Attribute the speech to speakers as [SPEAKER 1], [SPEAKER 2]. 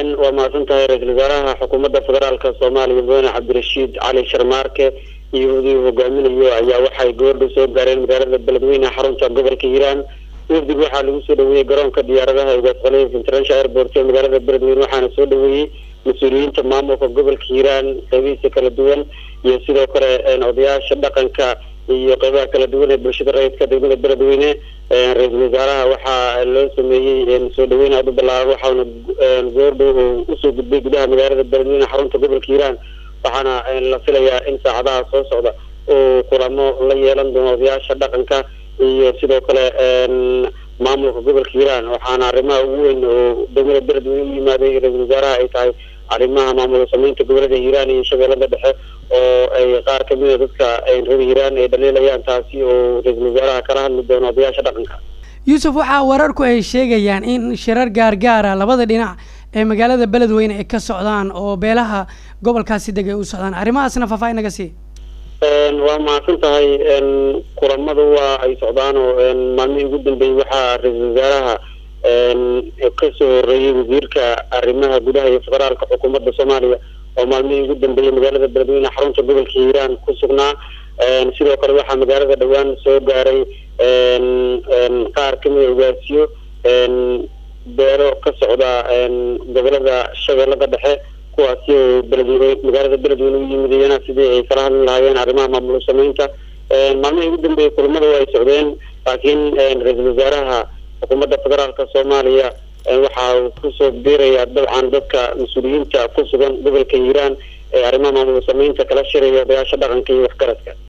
[SPEAKER 1] waa mahadsan tahay ra-iisul wasaaraha xukuumadda federaalka soomaaliya mudane cabdirashiid cali sharmaarke iyo wafdi uu hogaaminayo ayaa waxay goordhow soo gaareen magaalada beledweyne xarunta gobolka hiiraan wafdiga waxaa lagu soo dhaweeyey garoonka diyaaradaha ugaas khaliif international airport ee magaalada beledweyne waxaana soo dhaweeyey mas-uuliyiinta maamulka gobolka hiiraan qeybihiisa kala duwan iyo sidoo kale odayaasha dhaqanka iyo qeybaha kala duwan ee bulshada rayidka degmada beledweyne ra-iisul wasaaraha waxaa loo sameeyey soo dhaweyn aada u ballaaran waxaana goordhow uu usoo gudbay gudaha magaalada beledweyne xarunta gobolka hiiraan waxaana la filayaa in saacadaha soo socda uu kulamo la yeelan doono odayaasha dhaqanka iyo sidoo kale maamulka gobolka hiiraan waxaana arrimaha ugu weyn oo degmada beledweyne u yimaaday ra-iisul wasaaraha ay tahay arrimaha maamul sameynta gobolada hiiraan iyo shabeellada dhexe oo ay qaar kamid a dadka reer hiiraan ay dhaliilayaan taasi oo ra-iisul wasaaraha kala hadli doono odayaasha dhaqanka
[SPEAKER 2] yuusuf waxaa wararku ay sheegayaan in shirar gaargaara labada dhinac ee magaalada beledweyne ay ka socdaan oo beelaha gobolkaasi degay u socdaan arrimahaasna faahfaahin naga sii
[SPEAKER 1] waa mahadsan tahay kulamadu waa ay socdaan oo maalmihii ugu dambeeyey waxaa ra-iisul wasaaraha kasoo horeeyey wasiirka arrimaha gudaha iyo federaalka xukuumadda soomaaliya oo maalmihii ugu dambeeyey magaalada beledweyne xarunta gobolka hiiraan ku sugnaa sidoo kale waxaa magaalada dhowaan soo gaaray qaar kamid a ugaasiyo beero ka socda gobolada shabeellada dhexe kuwaasi oo beledweyne magaalada beledweyne u yimidayana sidii ay kala hadli lahaayeen arrimaha maamul sameynta maalmihii ugu dambeeyey kulamada waa ay socdeen laakiin ra-iisul wasaaraha xukuumadda federaalka soomaaliya waxa uu kusoo biirayaa dabcan dadka mas-uuliyiinta ku sugan gobolka hiiraan ee arrimaha maamul sameynta kala shiraya odayaasha dhaqanka iyo waxgaradka